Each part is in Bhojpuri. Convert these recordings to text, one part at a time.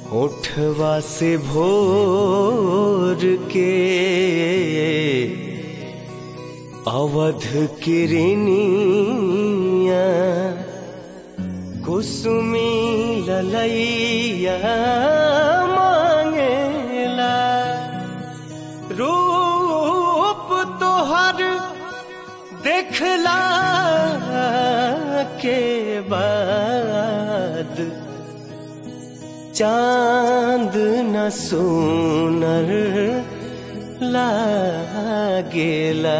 होठवा से भोर के अवध किरनिया कुसुमी ललैया मांगेला रूप तोहर देखला के बाद चांद न सोनर लागेला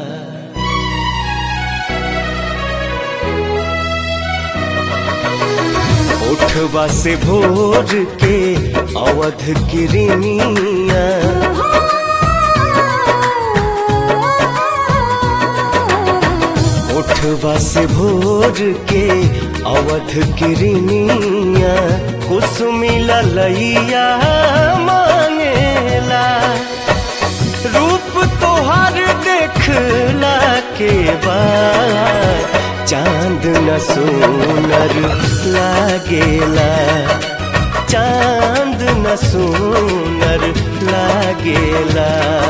उठवा से भोर के अवध किरनिया उठवा से भोर के अवध किरनिया कुसुमी ललैया मांगेला रूप तोहर देखला के बाद चांद न सोनर लागेला चांद न सोनर लागेला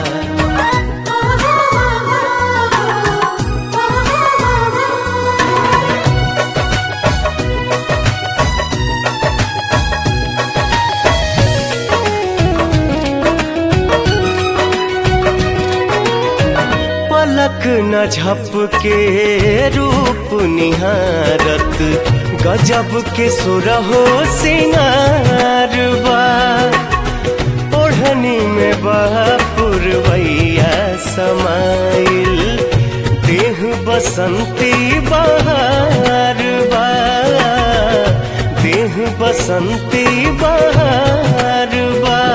पलक न झपके रूप निहारत गजब के सुरहो सिंगारवा ओढ़नी में बपुरवैया समाइल देह बसंती बहारवा देह बसंती बहारवा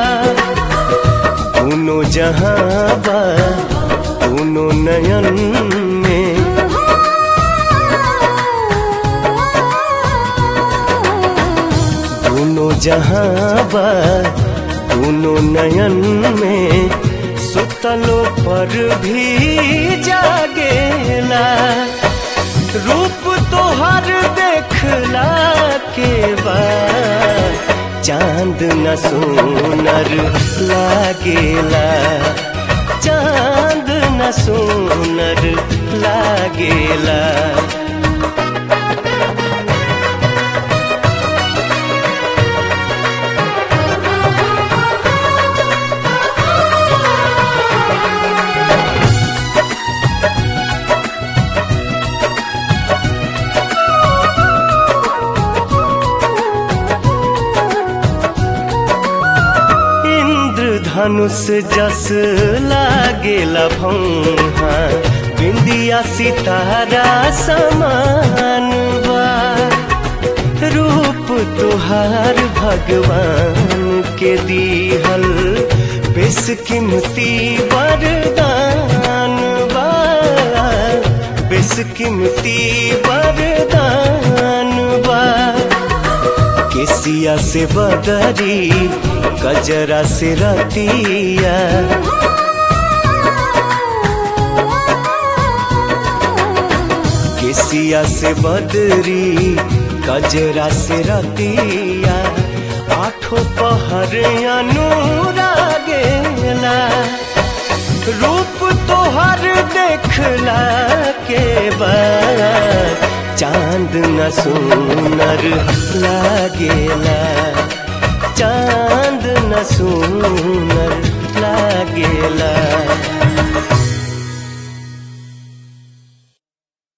दोनों जहाँ बा दोनों नयन में दोनों जहाँ बा दोनों नयन में सुतलो पर भी जागेला रूप तोहर देखला के बाद चांद न सोनर लागेला चांद न सोनर लागेला धनुष जस लागेला भौहा बिंदिया सितारा समान बा रूप तुहार भगवान के दीहल बेस कीमती वरदान बा बेस कीमती वरदान बा केसिया से बदरी गजरा से रतिया केसिया से बदरी गजरा से रतिया आठों पहर अनुरागेला रूप तोहर देखला के बाद चांद न सोनर लागेला चांद न सोनर